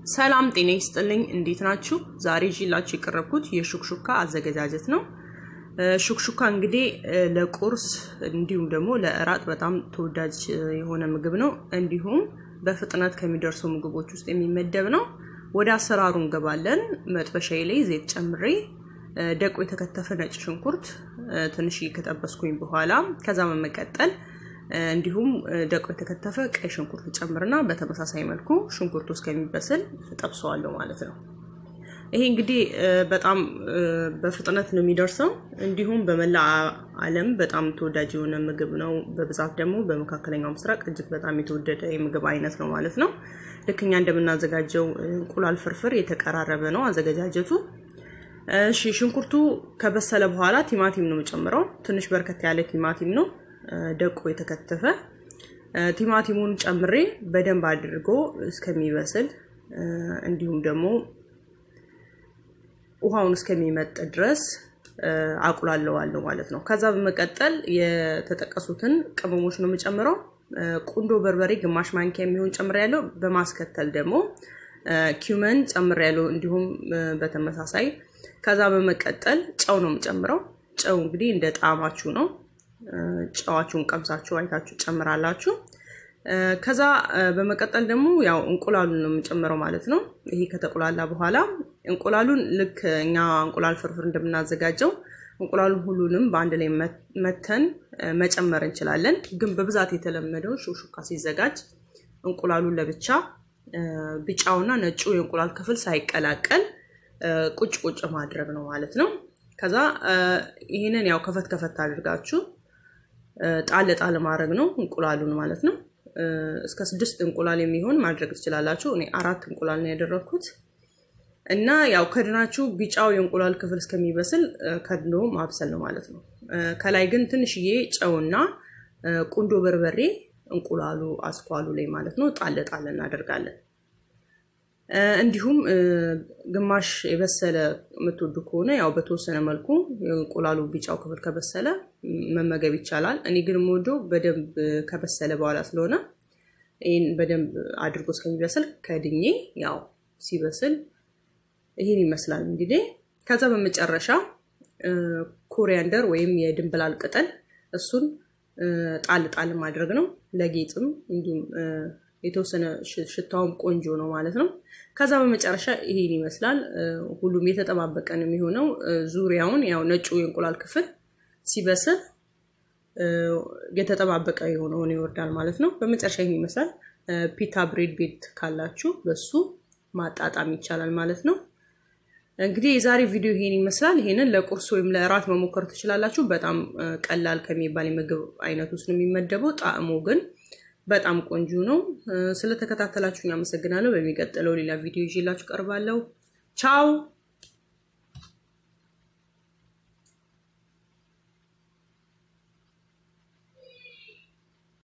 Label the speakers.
Speaker 1: ሰላም ጤና ይስጥልኝ። እንዴት ናችሁ? ዛሬ ይዤላችሁ የቀረብኩት የሹክሹካ አዘገጃጀት ነው። ሹክሹካ እንግዲህ ለቁርስ እንዲሁም ደግሞ ለእራት በጣም ተወዳጅ የሆነ ምግብ ነው። እንዲሁም በፍጥነት ከሚደርሱ ምግቦች ውስጥ የሚመደብ ነው። ወደ አሰራሩ እንገባለን። መጥበሻዬ ላይ ዘይት ጨምሬ ደቆ የተከተፈ ነጭ ሽንኩርት ትንሽ ከጠበስኩኝ በኋላ ከዛ በመቀጠል እንዲሁም ደቆ የተከተፈ ቀይ ሽንኩርት ጨምርና በተመሳሳይ መልኩ ሽንኩርቱ እስከሚበስል ጠብሰዋለሁ ማለት ነው። ይሄ እንግዲህ በጣም በፍጥነት ነው የሚደርሰው። እንዲሁም በመላ ዓለም በጣም ተወዳጅ የሆነ ምግብ ነው። በብዛት ደግሞ በመካከለኛው ምስራቅ እጅግ በጣም የተወደደ የምግብ አይነት ነው ማለት ነው። ልክ እኛ እንደምናዘጋጀው እንቁላል ፍርፍር የተቀራረበ ነው አዘገጃጀቱ። እሺ ሽንኩርቱ ከበሰለ በኋላ ቲማቲም ነው የምጨምረው። ትንሽ በርከት ያለ ቲማቲም ነው ደቆ የተከተፈ ቲማቲሙን ጨምሬ በደንብ አድርጎ እስከሚበስል እንዲሁም ደግሞ ውሃውን እስከሚመጥ ድረስ አቁላለዋለሁ ማለት ነው። ከዛ በመቀጠል የተጠቀሱትን ቅመሞች ነው የምጨምረው። ቁንዶ በርበሬ ግማሽ ማንኪያ የሚሆን ጨምሬያለሁ። በማስከተል ደግሞ ኪውመን ጨምሬያለሁ እንዲሁም በተመሳሳይ ከዛ በመቀጠል ጨው ነው የምጨምረው። ጨው እንግዲህ እንደ ጣዕማችሁ ነው። ጨዋችሁን ቀምሳችሁ አይታችሁ ጨምራላችሁ። ከዛ በመቀጠል ደግሞ ያው እንቁላሉን ነው የምጨምረው ማለት ነው። ይሄ ከተቁላላ በኋላ እንቁላሉን ልክ እኛ እንቁላል ፍርፍር እንደምናዘጋጀው እንቁላሉን ሁሉንም በአንድ ላይ መተን መጨመር እንችላለን። ግን በብዛት የተለመደው ሹክሹካ ሲዘጋጅ እንቁላሉን ለብቻ ቢጫውና ነጩ የእንቁላል ክፍል ሳይቀላቀል ቁጭ ቁጭ ማድረግ ነው ማለት ነው። ከዛ ይህንን ያው ከፈት ከፈት አድርጋችሁ ጣል ጣል ማድረግ ነው እንቁላሉን ማለት ነው። እስከ ስድስት እንቁላል የሚሆን ማድረግ ትችላላችሁ። እኔ አራት እንቁላል ነው ያደረግኩት እና ያው ከድናችሁ ቢጫው የእንቁላል ክፍል እስከሚበስል ከድኖ ማብሰል ነው ማለት ነው። ከላይ ግን ትንሽዬ ጨውና ቁንዶ በርበሬ እንቁላሉ አስኳሉ ላይ ማለት ነው ጣል ጣል እናደርጋለን። እንዲሁም ግማሽ የበሰለ የምትወዱ ከሆነ ያው በተወሰነ መልኩ የእንቁላሉ ቢጫው ክፍል ከበሰለ መመገብ ይቻላል። እኔ ግን የምወደው በደንብ ከበሰለ በኋላ ስለሆነ ይህን በደንብ አድርጎ እስከሚበስል ከድኜ ያው ሲበስል ይህን ይመስላል እንግዲህ። ከዛ በመጨረሻ ኮሪያንደር ወይም የድንብላል ቅጠል እሱን ጣል ጣል ማድረግ ነው ለጌጥም እንዲሁም የተወሰነ ሽታውም ቆንጆ ነው ማለት ነው። ከዛ በመጨረሻ ይሄን ይመስላል። ሁሉም የተጠባበቀ ነው የሚሆነው። ዙሪያውን ያው ነጩ የእንቁላል ክፍል ሲበስል የተጠባበቀ የሆነውን ይወርዳል ማለት ነው። በመጨረሻ ይህን ይመስላል። ፒታ ብሬድ ቤት ካላችሁ በሱ ማጣጣም ይቻላል ማለት ነው። እንግዲህ የዛሬ ቪዲዮ ይሄን ይመስላል። ይሄንን ለቁርስ ወይም ለእራት መሞከር ትችላላችሁ። በጣም ቀላል ከሚባል የምግብ አይነት ውስጥ ነው የሚመደበው። ጣዕሙ ግን በጣም ቆንጆ ነው። ስለተከታተላችሁኝ አመሰግናለሁ። በሚቀጥለው ሌላ ቪዲዮ ይዤላችሁ ቀርባለሁ። ቻው